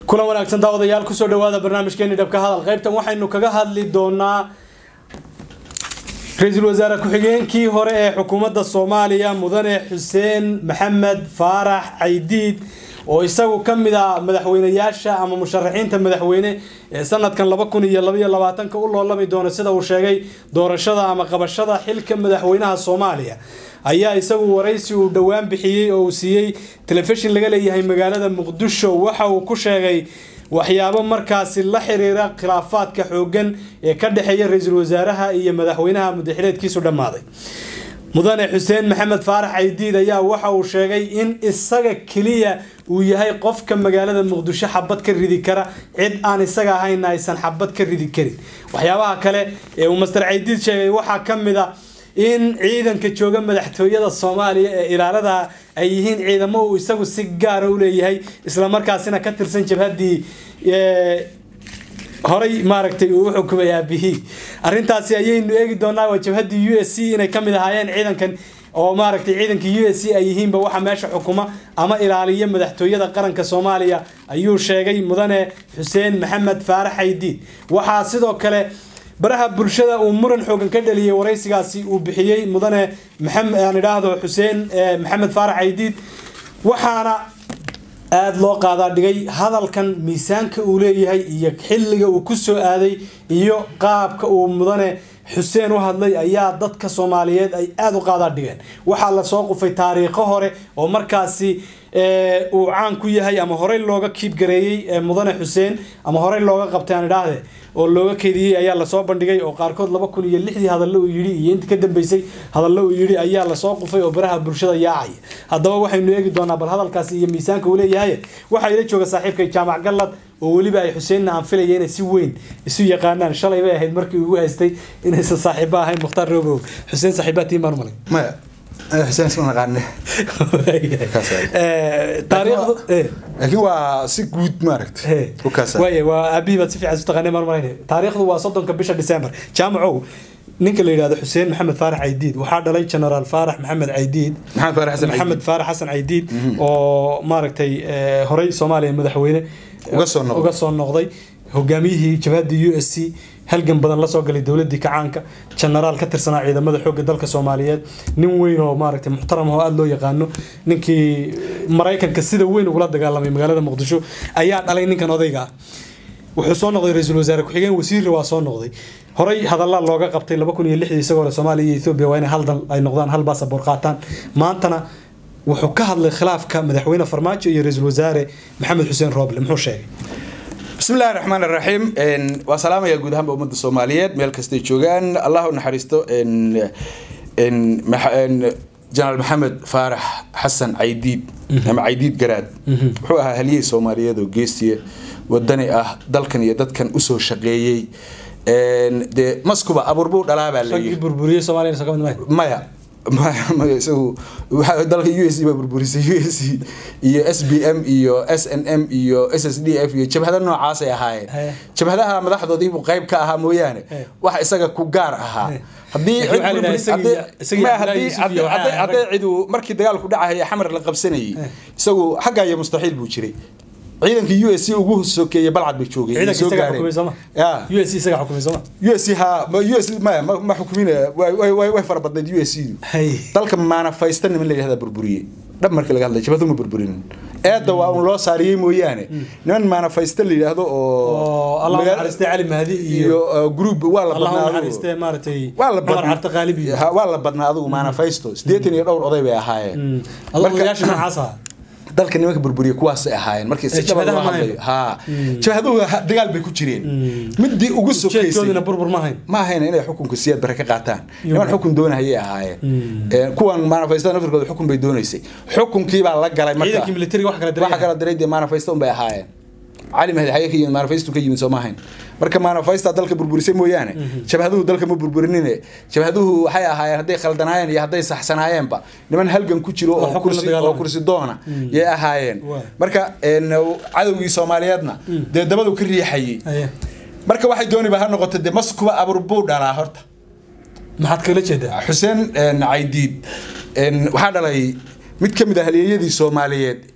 kulan wanaagsan daawadayaal kusoo dhawaada barnaamijkeeni dhabka hadal qaybtan waxaynu kaga hadli doonaa ra-iisul wasaare ku-xigeenkii hore ee xukuumadda soomaaliya mudane xuseen maxamed faarax caydiid oo isagu ka mid ah madaxweyneyaasha ama musharaxiinta madaxweyne ee sanadkan laba kun iyo labaiyo labaatanka u loolami doona sida uu sheegay doorashada ama qabashada xilka madaxweynaha soomaaliya ayaa isagu waraysi uu dhowaan bixiyey oo uu siiyey telefishin laga leeyahay magaalada muqdisho waxa uu ku sheegay waxyaabo markaasi la xiriira khilaafaadka xoogan ee ka dhexeeya ra-iisul wasaaraha iyo madaxweynaha mudaxileedkiisu dhammaaday mudane xuseen maxamed faarax caydiid ayaa waxa uu sheegay in isaga keliya uu yahay qofka magaalada muqdisho xabad ka ridi kara cid aan isaga ahayna aysan xabad ka ridi karin waxyaabaha kale ee uu master caydiid sheegay waxaa ka mid a in ciidanka jooga madaxtooyada soomaaliya ee ilaalada ay yihiin ciidamo uu isagu si gaara u leeyahay islamarkaasina ka tirsan jabhaddii horay maaragtay uu u xukumay aabihii arrintaasi ayaynu eegi doonaa waa jabhaddii u s c inay ka mid ahaayeen ciidankan oo maaragtay ciidanka u s c ay yihiinba waxa meesha xukuma ama ilaaliya madaxtooyada qaranka soomaaliya ayuu sheegay mudane xuseen maxamed faarax caydiid waxaa sidoo kale baraha bulshada uu muran xoogan ka dhaliyay waraysigaasi uu bixiyey mudane maxamed aan idhaahdo xuseen maxamed faarax caydiid waxaana aada loo qaadaa dhigay hadalkan miisaanka uu leeyahay iyo xilliga uu ku soo aaday iyo qaabka uu mudane xuseen u hadlay ayaa dadka soomaaliyeed ay aada u qaadaa dhigeen waxaa lasoo qufay taariikho hore oo markaasi uu caan ku yahay ama horey looga kiibgareeyey mudane xuseen ama horey looga qabtay aan idhaahde oo looga keediyey ayaa lasoo bandhigay oo qaarkood laba kun iyo lixdii hadallo uu yidhi iyo inta ka dambeysay hadallo uu yidhi ayaa lasoo qufay oo baraha bulshada yaacaya haddaba waxaynu eegi doonaa bal hadalkaasi iyo miisaanka uu leeyahay waxaa ila jooga saaxiibkay jaamac gallad oo weliba ay xuseenna aan filaya inay si weyn isu yaqaanaan shalay bay ahayd markii ugu haystay inaysan saaxiibo ahayn mukhtaar roobow xuseen saaxiibaa tiin baan malay maya xuseen isma naqaane taariikhdu laakiin waa si guud maaragta waay waa aabihii baad si fiican isu taqaanay mar malayn taariikhdu waa soddonka bisha december jaamacow ninka la yidhahdo xuseen maxamed faarax caydiid waxaa dhalay generaal faarax maxamed caydiid maxamed faarax xasan maxamed faarax xasan caydiid oo maaragtay horey soomaaliya madaxweyne uga soo noqday uga soo noqday hogaamiyihii jabhadda u s c halgan badan lasoo galay dowladii kacaanka genaraal ka tirsanaa ciidamada xoogga dalka soomaaliyeed nin weyn oo maaragtay muxtaram oo aada loo yaqaano ninkii maraykanka sida weyn ugula dagaalamay magaalada muqdisho ayaa dhalay ninkan odayga ah wuxuu soo noqday ra-iisul wasaare ku-xigeen wasiirna waa soo noqday horey hadallaa looga qabtay laba kun iyo lixdii isagoo soomaaliya iyo ethoobia waa inay hal dal ay noqdaan hal baasaboor qaataan maantana wuxuu ka hadlay khilaafka madaxweyne farmaajo iyo ra-iisul wasaare maxamed xuseen rooble muxuu sheegay bismi illahi raxmaan raxiim waa salaamaya guud ahaanba ummadda soomaaliyeed meel kastay joogaan allah u naxariisto jenaraal maxamed faarax xasan caydiid ama caydiid garaad wuxuu ahaa haliyey soomaaliyeed oo geestiya wadani ah dalkan iyo dadkan usoo shaqeeyey dee maskuba abuurbuu dhalaabaa raggii burburiyey soomaaliya soo ka mid maayo maya maya isagu dalka u s baa burburisay u s iyo s b m iyo s n m iyo s s d f iyo jabhada noocaasay ahaayeen jabhadaha madaxdoodiibuu qayb ka ahaa mooyaane wax isaga ku gaar ahaa hadday cidu markii dagaalku dhacahaya xamar la qabsanayay isagu xagga iyo mustaxiil buu jiray ciidankii u s c ugu sokeeyey balcad bay joogeen u s isaga xukumay sooma u s ha u s maya ma xukumin way fara badnayd u s du dalka maanafaysta niman la yidhahda burburiye dhab markii laga hadlay jabadu ma burburin eedda waa un loo saariyey mooyaane niman maanafaysta la yidhaahdo oo allah naxariistay cali mahdi iyo group waa la allah badnaa naxariistay maaragtay waa la cumar cabdi qaalib iyo waa la badnaa adigu maanafaysto siddeetan iyo dhowr oday bay ahaayeen allah odayaasha noocaas ah dalka nimanka burburiya kuwaasay ahaayeen markii si dhaba loo hadlayo ha jabhaduhu dagaal bay ku jireen midii ugu sokeysay jeedkoodina burbur ma hayn ma ahayna inay xukunka siyaad bare ka qaataan niman xukun doonahayay ahaayeen kuwan manifesto nafirkooda xukun bay doonaysay xukunkii baa la galay marka ciidankii militariga wax kala diray waxa kala diray dee manifesto un bay ahaayeen cali mahdi xaye ka yimid manifesto ka yimid soo ma ahayn marka manifesta dalka burburisay mooyaane jabhaduhu dalka ma burburinine jabhaduhu waxay ahaayeen hadday khaldanaayeen iyo hadday saxsanaayeenba niman halgan ku jiro oo kursi oo kursi doona yay ahaayeen marka cadowgii soomaaliyeedna dee dabadu ka riixayay marka waxay dooniba ha noqoto dee maskuba abur buu dhalaa horta maxaad kala jeedaa xuseen caydiid waxaa dhalay mid ka mid ah halyeeyadii soomaaliyeed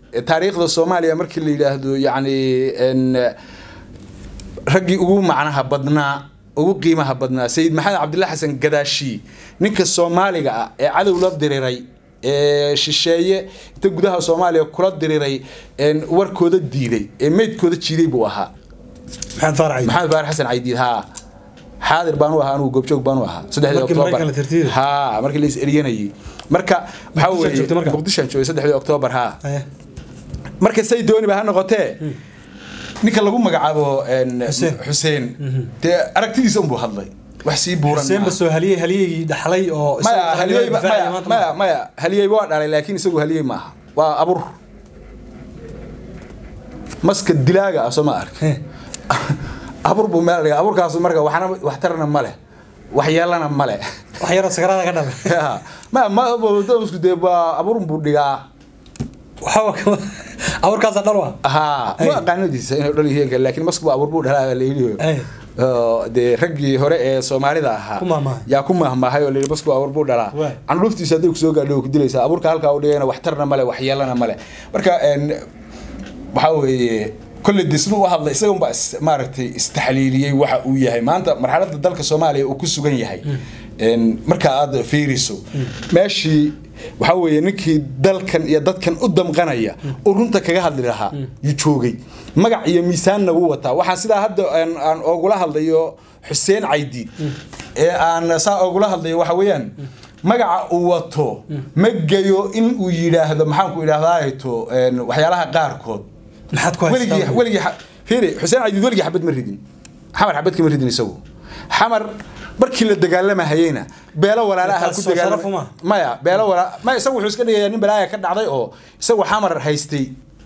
taariikhda soomaaliya markii la yidhaahdo yacni en, raggii ugu macnaha badnaa ugu qiimaha badnaa sayid maxamed cabdillah xasan gadaashi ninka soomaaliga ah ee cadow la diriray ee shisheeye inta gudaha soomaaliya kula diriray en, warkooda diiday ee meydkooda jiiday buu ahaa maxamed faarac maxamed baar xasan caydiid haa xaadir baan u ahaa anugu goobjoog baan u ahaa saddexdii Markii oktoobar Maraykanka la tirtiray? haa markii la is eryanayay marka waxaa Muqdisho aad joogtay marka? weeye muqdishoan joogay saddexdii oktoobar haa Haye. marka say dooniba ha noqotee ninka lagu magacaabo en, Xuseen. xuseen dee aragtidiisa unbuu hadlay wax sii buuran xuseen maaha. basoo haliyey haliyegii dhaxlay oo maya isagu haliyey ba- difaacaya maya maanta maya maya haliyey waa dhalay laakiin isagu haliyey maaha waa abur maska dilaaga ah soo ma ark He. abur buu meel dhiga aburkaas marka waxna waxtarna ma leh waxyeelana ma leh wax yaroo sagarada ka dhalay Ya. ma ma isku dee waa aburun buu dhigaa waxa abuurkaasa dhal wa haa Ay. ma aqaanadiisa inay dhal yihiin laakiin masku abur buu dhalaa la yidhi Ay. oo dee raggii hore ee soomaalida ahaa Ku mahmaahay. yaa ku mahmaahay oo la yidhi masku abur buu dhalaa Waay. candhuuftiisa hadday kusoo gaadho way ku dilaysaa aburka halkaa u dhigayna waxtarna male waxyeelana male marka en, waxaa weeye kolley dee siduu u hadlay isaga unbaa is- maaragtay istaxliiliyey waxa uu yahay maanta marxaladda dalka soomaaliya uu ku sugan yahay En, marka aad fiiriso meeshii waxaa weeye ninkii dalkan iyo dadkan u damqanaya oo runta kaga hadli lahaa yuu joogay magac iyo miisaanna wuu wataa waxaan sidaa hadda aan aan oogula hadlayo xuseen caydiid ee aan saa oogula hadlayo waxa weeyaan magaca uu wato ma geyo in uu yidhaahdo maxaan ku idhahdaato waxyaalaha qaarkood maxaad ku weligii haystaa weligii xa- fiiri xuseen cadiid weligii xabad ma ridin xamar xabad kama ridin isagu xamar markii la dagaalamahayeyna beelo walaalaha Taas ku soo sharaf dagaalama uma? maya beelo walaa maya isagu wuxuu iska dhigayaa nin balaaya ka dhacday oo isagu xamar haystay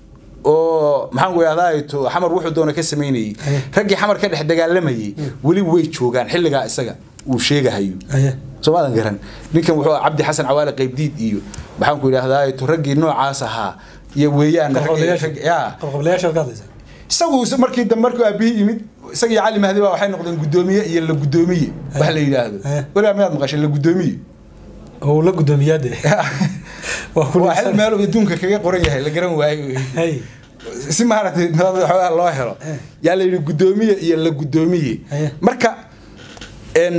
oo maxaan ku idhahdaa to xamar wuxuu doona ka samaynayey Aye. raggii xamar ka dhex dagaalamayey weli way joogaan xilligaa isaga uu sheegahayo Aye. soomaadan garan ninkan wuxuu ahaa cabdi xasan cawaale qaybdiid iyo maxaan ku idhahdaa to raggii noocaas ahaa iyo weeyaan raggii- qabqablayaasha rag- yaa qabqablayaasha ka hadlaysa isagu is- markii dambe markuu aabihii yimid isaga iyo cali mahdi baa waxay noqdeen guddoomiye iyo la guddoomiye wax la yidhaahdo Eh. weligaa miyaad maqashay la guddoomiye oo la gudoomiyaade waa ku waa xil meel uu adduunka kaga qoran yahay la garan waayo hay si maaragtay nabad xoogaa loo helo Eh. yaa la yidhi guddoomiye iyo la guddoomiye Eh. marka en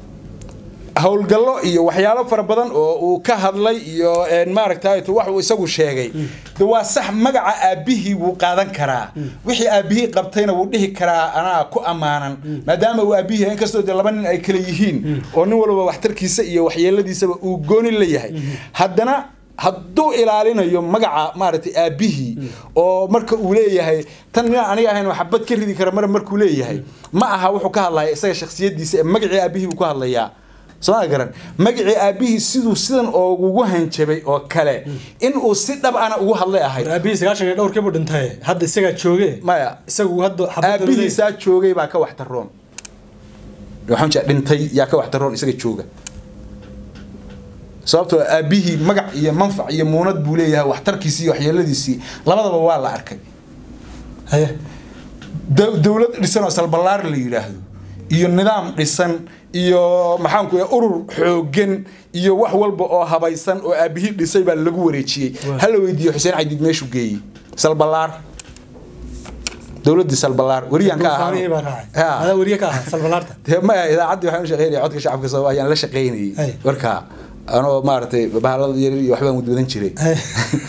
howlgallo iyo waxyaalo fara badan oo uu ka hadlay iyo en maaragtay to wax uu isagu sheegay de waa sax magaca aabihii wuu qaadan karaa wixii aabihii qabtayna wuu dhihi karaa anaa ku ammaanan maadaama uu aabihii yahay inkastoo de laba nin ay kala yihiin oo nin walba waxtarkiisa iyo waxyeeladiisaba uu gooni la yahay haddana hadduu ilaalinayo magaca maaragtay aabihii oo marka uu leeyahay tan ninaan aniga ahayn waxbad ka ridi kara mar markuu leeyahay ma aha wuxuu ka hadlaya isaga shakhsiyadiisa ee magacii aabihii buu ka hadlayaa soo garan magacii aabihii siduu sidan oogugu hanjabay oo kale in uu si dhab ana ugu hadlay ahayd aabihii sagaashan iyo dhowrkii buu dhintay hadda isagaa jooge maya isagu hadda xabadda aabihiisaa joogay baa ka waxtaroon waxaan jeedaa dhintay yaa ka waxtaroon isaga jooga sababtoo ah aabihii magac iyo manfac iyo muunad buu leeyahay waxtarkiisii iyo waxyeeladiisii labadaba waa la arkay haye dow- dowlad dhisan oo salballaar la yidhaahdo iyo nidaam dhisan iyo maxaanku iraha urur xoogan iyo wax walba oo habaysan oo aabihii dhisay baa lagu wareejiyey Waa. hala weydiiyo xuseen cadiid meeshuu geeyey salballaar dowladdii salballaar wariyaan ka ahaa Duufaanihii baa raacay Ha. adaa weriye ka ahaa salbalaarta dee maya idaacaddii waxaan u shaqeynaya codka shacabka soo ayaan la shaqeynayay Ay. marka anoo maaragtay bahalada yaryar iyo waxbaan wadwadan jiray Haye.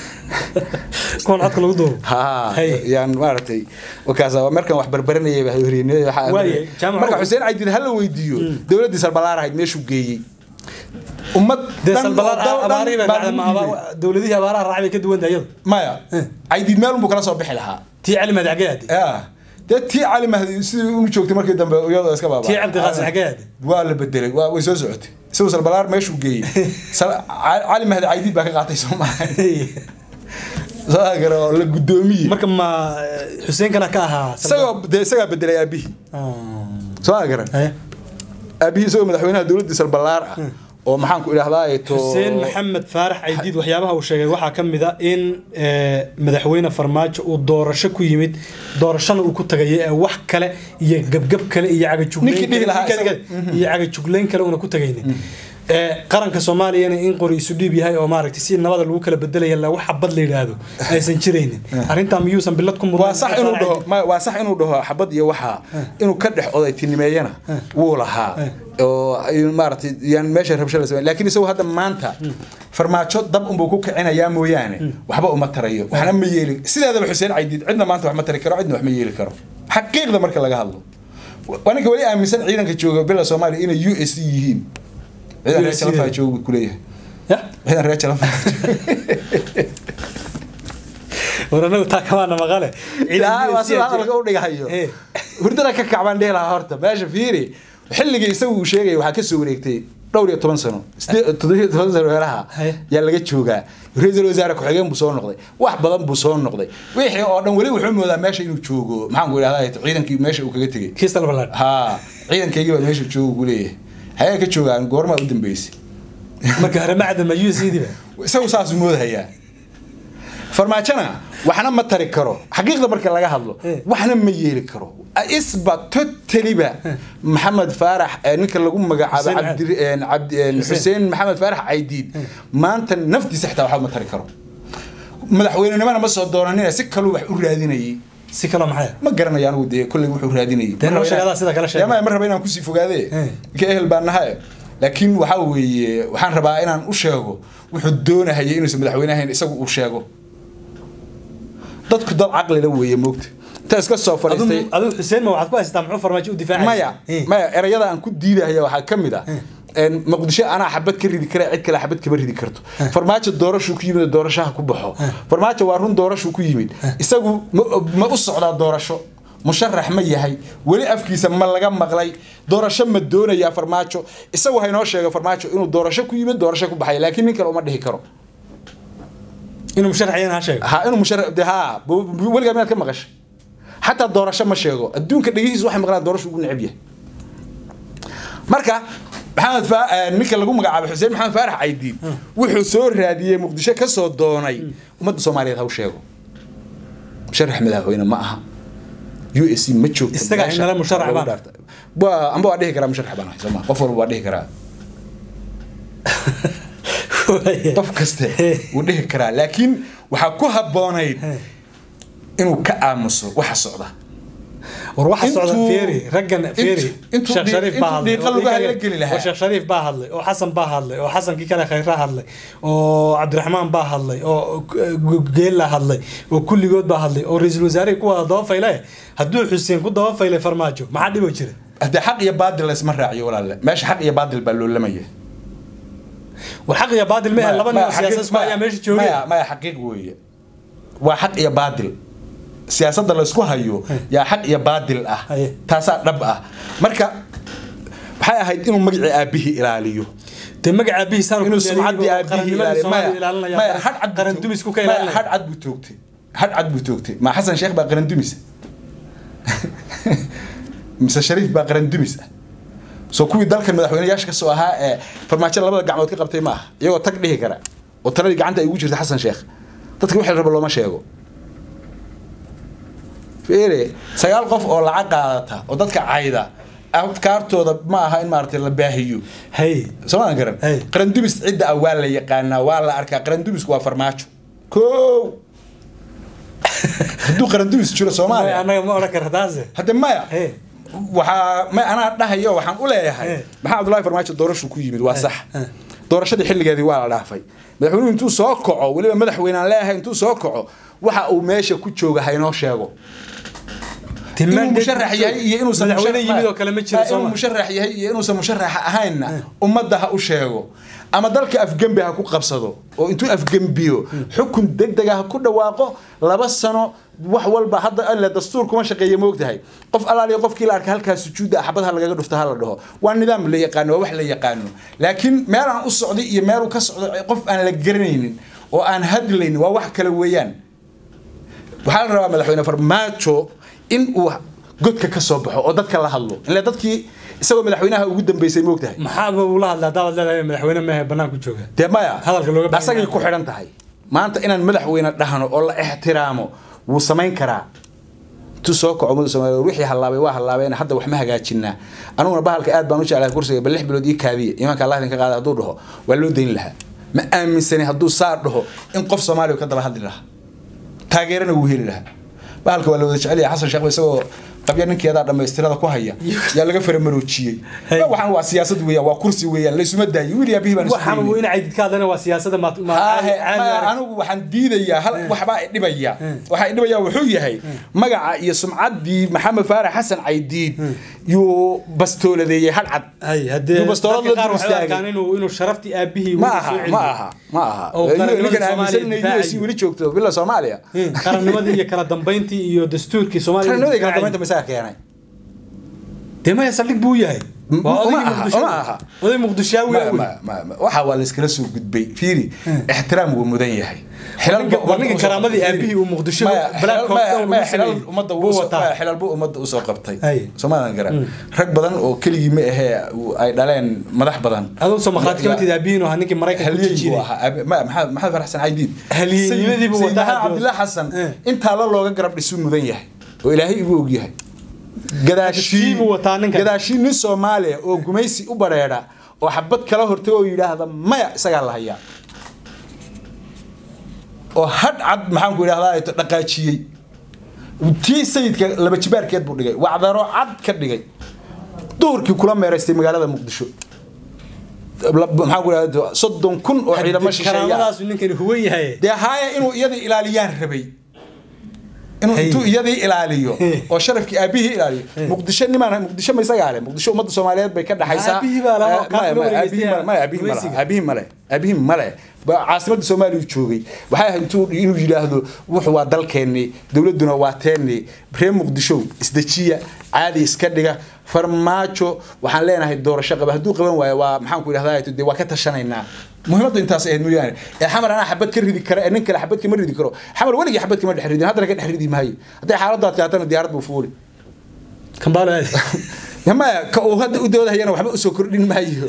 kuwan codka lagu duubo ها Hay. يعني مارتي وكذا markan wax barbaranayay baa horiyay waxa Waaye, jaamac marka Cumar. Xuseen Caydiid hal la weydiiyo dawladii Salbalaar ahayd meeshuu geeyay ummad dee dhan- salbalaar dhan- abaarihii baa baa dhacday ma lagu aba- dowladihii abaaraha raacay bay ka duwan tahay iyadu maya Eh. Caydiid meel buu kala soo bixi lahaa tii cali mahdi xaggee aaday yaa dee tii cali mahdi sidii uu joogtay markii dambe iyadoo iska baabaa tii cabdi qaasim xaggee aaday waa la bedelay waa way soo socotay isagoo Salbalaar meeshuu geeyay Sal- cali mahdi Caydiid baa ka qaatay Soomaaliya soo agaro la gudoomiye marka ma xuseen kana ka ahaa isagoo dee isagaa bedelay aabihii soo agaran haye aabihii isagoo madaxweynaha dowladda salbalaar ah oo maxaan ku idhahdaa to xuseen maxamed faarax caydiid waxyaabaha uu sheegay waxaa ka mid a in eh, madaxweyne farmaajo uu doorasho ku yimid doorashana uu ku tagayo ee wax kale iyo gebgeb kale iyo Ninkii dhihi cagajugleyn lahaa kale- isaga- iyo cagajugleyn kale una ku tagaynin ee qaranka soomaaliyana in qori isu dhiib yahay oo maaragtay si nabada lagu kala bedelaya la wax xabad la yidhaahdo aysan jiraynin arrintaa miyuusan bilad ku mudan waa sax inuu dhaho ma- waa sax inuu dhaho xabad iyo waxaa inuu ka dhex odaytinimeeyana wuu lahaa oo ay maaragtay yaan meesha rabsho la sameyn laakiin isagu hadda maanta farmaajo dab unbuu ku kicinayaa mooyaane waxba uma tarayo waxna ma yeeli sideedaba xuseen caydiid cidna maanta wax ma tari karo cidna wax ma yeeli karo xaqiiqda marka laga hadlo waa ninka weli aaminsan ciidanka jooga bila soomaaliya inay u s c yihiin ciidan reer USC jalafaa jooga buu kuleeyahay ya ciidan reer jalafaa war anagu taa kamaana maqale ilaa waa sida hadalka u dhigahayo Eh. hurdada ka kacbaan dhihi lahaa horta meesha fiiri xilligii isagu uu sheegaya waxaa kasoo wareegtay dhowr iyo toban sano sidee- toddoba iyo toban sano meelaha Haye. yaa laga joogaa ra-iisul wasaare ku-xigeen buu soo noqday wax badan buu soo noqday wixii oo dhan weli wuxuu moodaa meesha inuu joogo maxaan ku idhahdaa ciidankii meesha uu kaga tegey kiistal balaad ha ciidankaygii baa meesha jooga ku leeyahay hayee ka joogaan goormaa u dambeysay marka hore macdan ma u c diba isagu saasuu moodahayaa farmaajona waxna ma tari karo xaqiiqda marka laga hadlo Eh. waxna ma yeeli karo isba totaliba maxamed faarax eh, ninka lagu magacaabo Xuseen cabdi eh, cabdi eh, xuseen maxamed faarax caydiid maanta naftiisa xitaa waxba ma tari karo madaxweynenimana ma soo doonanina si kaluu wax u raadinayay si kaloo maxay ma garanayo anigu dee kolley wuxuu raadinayay Dee noo sheeg, adaa sida kale sheeg. ma raba inaan kusii fogaade Eh. ka ehel baan nahay laakiin waxaa weeye waxaan rabaa inaan u sheego wuxuu doonahaya inuusan madaxweyne ahayn isagu uu sheego dadku dad caqlila weeye moogta inta iska soo fadhiistay adigu xuseen ma waxaad ku haysataa muxuu farmaajo u difaacay maya maya erayada aan ku diidahaya waxaa ka mid ah een, muqdisho anaa xabad ka ridi kara cid kale xabad kama ridi karto farmaajo doorashuu ku yimid oo doorashaha ku baxo farmaajo waa run doorashuu ku yimid isagu ma- ma u socdaa doorasho musharax ma yahay weli afkiisa ma laga maqlay doorasho ma doonayaa farmaajo isagu haynoo sheega farmaajo inuu doorasho ku yimid doorasho ku baxay laakiin nin kale uma dhihi karo inuu musharaxiyeen ha sheego ha inuu musharax de ha bu- bu- weligaa miyaad ka maqashay xataa doorasho ma sheego adduunka dhegihiisa waxay maqlaan doorasho ugu neceb yahay marka maxamed fa eh, ninka lagu magacaabo xuseen maxamed faarax caydiid wuxuu soo raadiyey muqdisho ka soo doonay ummadda soomaaliyeed ha u sheego musharax madaxweyne ma aha u s c ma joogto Isaga meesha. inala musharax baan. waa amba waa dhihi karaa musharax baan ahay sooma qof walba waa dhihi karaa qof kaste wuu dhihi karaa laakiin waxaa ku habboonayd inuu ka aamuso waxa socda war waxa socda Intuu- feeri raggan feeri intuu- intuu sheekh dii- shariif baa intuu hadlay diiqa oo lugaha iyaga- la geli lahaa. oo sheekh shariif baa hadlay oo xasan baa hadlay oo xasankii kale khayra hadlay oo cabdiraxmaan baa hadlay oo geella hadlay oo kulligood baa hadlay oo ra-iisul wasaarihii ku wada daba fayle hadduu xuseen ku daba faylay farmaajo maxaa dhibo jira haddee xaq iyo baadil laysma raaciyo walaalle meesha xaq iyo baadil baa loolamaya war xaq iyo baadil mehe laba nin oo Maya, siyaasad xaqiiq- isku ayaa meesha joogay maya maya xaqiiq weeye waa xaq iyo baadil siyaasadda laysku hayo yaa xaq iyo baadil ah Haye. taasaa dhab ah marka waxay ahayd inuu magacii aabihii ilaaliyo dee magaca aabihiisaan inuu sumcaddii aabihii ilaaliyo maya maya had cad buu qaran toog- dumisku ka maya, ilaalinaya had cad buu toogtay had cad buu toogtay ma xasan sheekh baa qaran dumis mise shariif baa qaran dumis ah soo kuwii dalkan madaxweyneyaasha ka soo ahaa ee farmaajo labada gacmood ka qabtay ma aha iyagoo tag dhihi kara oo taladii gacanta ay ugu jirta xasan sheekh dadka wixii la rabo looma sheego fiire sagaal qof oo lacag qaadata oo dadka cayda afkaartooda ma aha in maaragtay la baahiyo hay somaan garan Hey. qarandumis cidda ah waa la yaqaanaa waa la arkaa qarandumisku waa farmaajo ko hadduu qarandumis jiro Maya, soomaaliya annaga ma odhan kara taase hadde maya Hey. waxaa ma anaa dhahayo waxaan u leeyahay Hey. maxaa cabdullahi farmaajo doorashu ku yimid waa sax Hey. doorashadii xilligeedii waa la dhaafay madaxweynuhu intuu soo kaco weliba madaxweyne aan leeyahay intuu soo kaco waxa uu meesha ku jooga haynoo sheego inuu musharax yahay iyo inuusan madaxweyne musharax- yimid oo kale ma jiro inuu sooma musharax yahay iyo inuusan musharax ahaynna ummadda ha u sheego ama dalka afgembi ha ku qabsado oo intuu afgembiyo xukun degdega ha ku dhawaaqo laba sano wax walba hadda alle dastuur kuma shaqeeya moogtahay qof alaaliyo qofkii la arka halkaa sujuudda ah xabad ha lagaga dhufto ha la dhaho waa nidaam la yaqaano waa wax la yaqaano laakiin meel aan u socday iyo meel uu ka socdo qof aan la garanaynin oo aan hadlaynin waa wax kale weeyaan waxaa la rabaa madaxweyne farmaajo in uu godka ka soo baxo oo dadka la hadlo ile dadkii isagoo madaxweynaha ugu dambeysay moogtahay maxaaba ula hadlaa hadaad leedahay madaxweyne mehe banaanku jooga dee maya Hadalka looga baahan asagay yahay. ku xidhan tahay maanta inaan madaxweyne dhahno oo la ixtiraamo wuu samayn karaa tu soo kaco ummadda soomaaliya wixii hallaabay waa hallaabeen hadda wax ma hagaajinaa aniguna bahalka aad baan u jeclahay kursiga bal lix bilood ii kaadiya imaanka allah idinka qaada hadduu dhaho waa loo dayn lahaa ma aaminsani hadduu saa dhaho in qof soomaaliya ka daba hadli lahaa taageerana wuu heli lahaa bahalka waa la wada jecel yahay xasan sheekh isagoo qabya ninkeedaa dhammaystirada ku haya yaa laga faramaroojiyey Hey. waxaan waa siyaasad weeyaan waa kursi weeyaan laysuma daayo wiil yaa bihi baan isu waxaan daynay. uu in caydid ka hadlana waa siyaasada ma ma- Aahe, caadi ma- arag. anigu waxaan diidayaa hal waxbaa idhibaya waxaa idhibaya wuxuu yahay magaca iyo sumcaddii maxamed faarax xasan caydiid yuu bastooladeeyey hal cad hay haddee Yuu bastoolad dadka la qaar dul waxay u istaagay. arkaan inuu inuu sharaftii aabihii ma uu aha soo ma celiyo. aha ma aha Oo qaranimada ninkan Soomaaliya aaminsanay difaacayo. US weli joogto villa soomaaliya Hmm, qarannimadii iyo kala dambeyntii iyo dastuurkii soomaaliya qarnimadii kala difaacayo. dambeynta masaa keenay dee maya saldhig buu yahay M- waa uma odaygii aha, muqdisho uma aha. oday muqdishaawi Ma- ah wey. ma- ma- ma- waxa waa layskala soo gudbay fiiri ixtiraam wuu mudan yahay xilal Ninka- ba ummadda ninka usoo karaamadii qabtay. aabihii uu Muqdisho Maya, Black xilal- Hawk maya- Down maya, lagu xilal sameeyey. ummadda Buu usoo- wataa. maya, xilal buu ummadda usoo qabtay Hay. soomaadan garan rag badan oo keligii ma ahee uu- ay dhaleen madax badan adoo soo maqlaad ka watid aabihiin oo ahaa ninkii maraykanka ku halyeey buu jijiray ahaa Abi- ma- maxamed maxamed farax xasan caydiid Halyeeynimadii buu Sayid- wataa Sayid hadda. cabdillah xasan Eh. intaa la looga garab dhisuu mudan yahay oo ilaahay igu og yahay gadaashii Tii buu wataa ninkan. gadaashii nin soomaaliya oo gumaysi u bareedha oo xabad kala hortay oo yidhaahda maya isagaa la hayaa oo hadh cad maxaan ku idhahdaa ay to dhaqaajiyey tii sayidka laba jibaarkeed buu dhigay wacdaro cad ka dhigay duhurkii kula meeraystay magaalada muqdisho La- maxaan ku idhahdaa soddon kun oo ciidamo shisheeya karaamadaasu ninkani huwan yahay dee haaya inuu iyadii ilaaliyaan rabay inuu Hey. intuu iyadii ilaaliyo Hey. oo sharafkii aabihii ilaaliyo muqdisho nimaan muqdisho ma isagaa leh muqdisho ummadda soomaaliyeed bay ka dhaxaysaa Aabihii baa lahaa, Eh, maya, kaafir maya, wareegeystay aabihii male, maya, aabihii male, gumaysiga. aabihii male aabihii male Ba- caasimadda soomaaliya joogay waxay ahayd intuu inuu yidhaahdo wuxu waa dalkeennii dowladduna waa teennii reer muqdisho isdejiya caadi iska dhiga farmaajo waxaan leenahay doorasho qaba hadduu qaban waayo waa maxaan ku idhahdaa dee waa ka tashanaynaa muhiimaddu intaas ahayd mooyaane ee xamar anaa xabad ka ridi kara ee nin kale xabad kama ridi karo xamar weligii xabad kama dhex ridin haddana ka dhex ridi maayo hadday xaaladdu adkaatana diyaarad buu fuuli kambaalo aadi maya ka uu hadda u doodahayana waxba usoo kordhin maayo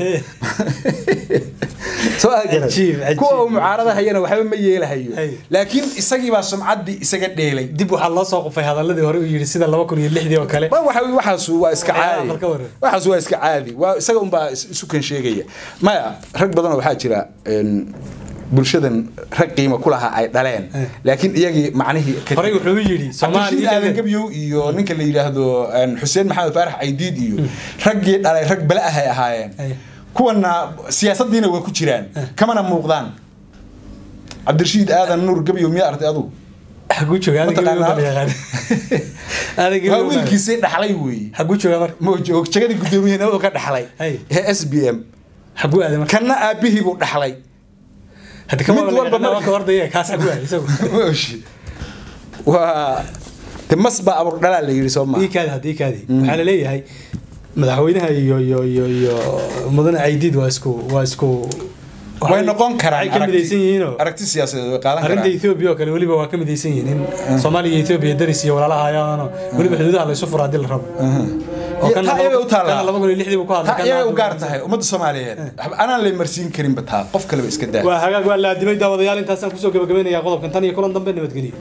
soo aad garan. Cajiib, cajiib. kuwa uu mucaaradahayana waxba ma yeelahayo Hey. laakiin isagii baa sumcaddii isaga dheelay dib waxaa loo soo qufay hadaladii hore uu yidhi sida laba kun iyo lixdii oo kale Ma waxa waxaas waa iska Waxyaalaha caadi marka hore. waxaas waa iska caadi waa isaga unbaa is- isu kan sheegaya maya rag badan oo waxaa jira een, bulshadan rag qiimo ku lahaa ay dhaleen Eh. laakiin iyagii macnihii ka horey wuxuu yidhi cabdishiid soomaaliya aadan gabyow iyo ninka la yidhaahdo een, xuseen maxamed faarax caydiid iyo raggii dhalay rag bale ah ay ahaayeen Ay. kuwana siyaasadiina waa ku jiraan kamana muuqdaan cabdirashiid aadan nuur gabyow miyaa artay adugu xaguu jooga adiga Mataqaanaa? ma yaqaan adiga waa wiilkiisii dhaxlay weeye xaguu jooga marka mojoog jagadii gudoomiyahna uu ka dhaxlay Ay. ee s b m xaguu aaday marka kanna aabihii buu dhaxlay hadda kama Mid walba wala marka- ka ordaya kaas xaguu aaday isagu Mooshi. waa de mas baa abur dhalaa la yidhi soo maa ii kaadi haddii kaadi waxaa la leeyahay madaxweynaha iyo iyo iyo iyo mudane caydiid waa isku waa isku way noqon karaan waxay ka aragti- midaysan yihiinoo aragti siyaasadeed way qaadan arrinta karaan Ethiopia oo kale weliba waa ka midaysan yihiin in Soomaaliya iyo Ethiopia daris iyo walaalaha ayaano weliba xuduudaha la isu furaa hadii la rabo oo kan taa iyaga u taallaa. kan laba kun iyo lixdii buu ku hadlay taa kan iyaga hadda u gaar tahay ummadda soomaaliyeed anaan lay marsiin karinba taa qof kaleba iska daa waa hagaag waa la adimay daawadayaal intaasaan kusoo gabagabeynayaa qodobkan tan iyo kulan dambe nabadgelyo